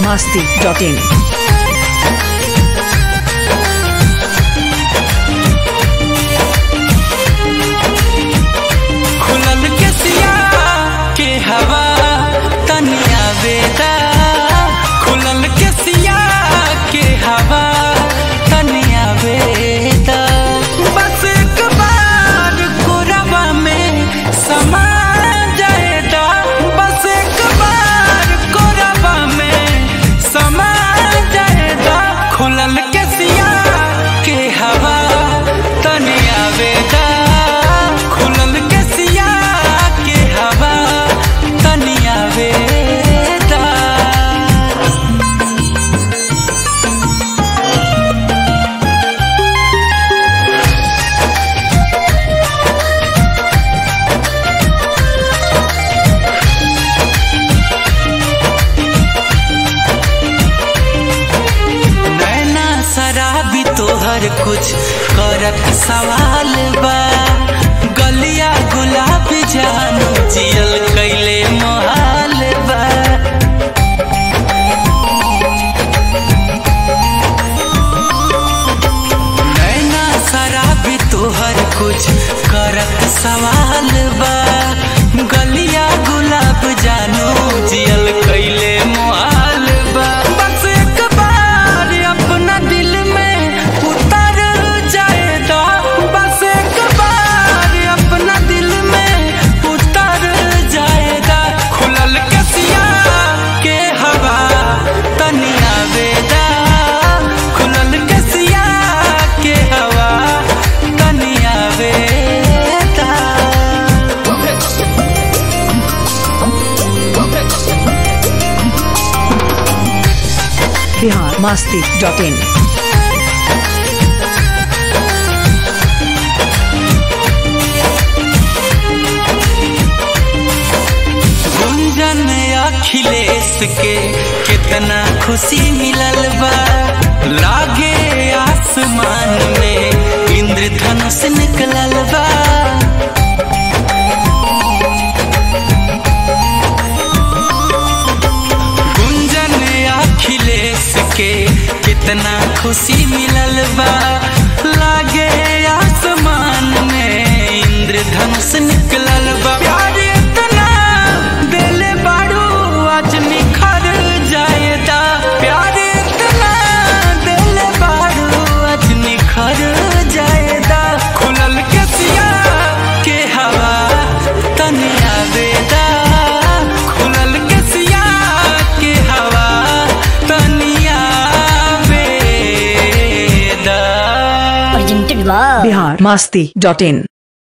masti.in. खुलल के सिया के हवा तनिया बेदा खुलल के सिया के हवा तनिया बेदा बस एक बार कोरबा में समा जाएदा बस एक बार कोरबा में समा जाएदा खुलल के सिया के हवा तनिया बेदा खुलल के सिया के हवा तनिया बेदा नैना शराबी तोहर कुछ करत सवाल बा गलिया गुलाब जानू जियल कैले मोहाल बा नैना शराबी तोहर कुछ करत सवाल बा गलिया गुलाब जानू जियल कैले मोहाल बा बस एक बार अपना दिल में उतर जाएगा बस एक बार अपना दिल में उतर जाएगा खुलल के सिया के हवा तनिया बेदा खुलल के सिया के हवा तनिया बेदा Bihar masti.in. गुंजन अखिलेश के कितना खुशी मिलल बा लागे आसमान में इंद्रधनुष निकलल बा गुंजन अखिलेश के कितना खुशी मिलल बा लागे आसमान में इंद्रधनुष निकलल बा प्यार इतना दिल बाड़ू आज निखर जाएदा प्यार इतना दिल बाड़ू आज निखर जाएदा खुलल के सिया के हवा तनिया बेदा खुलल के सिया के हवा तनिया बेदा presented by Bihar masti.in.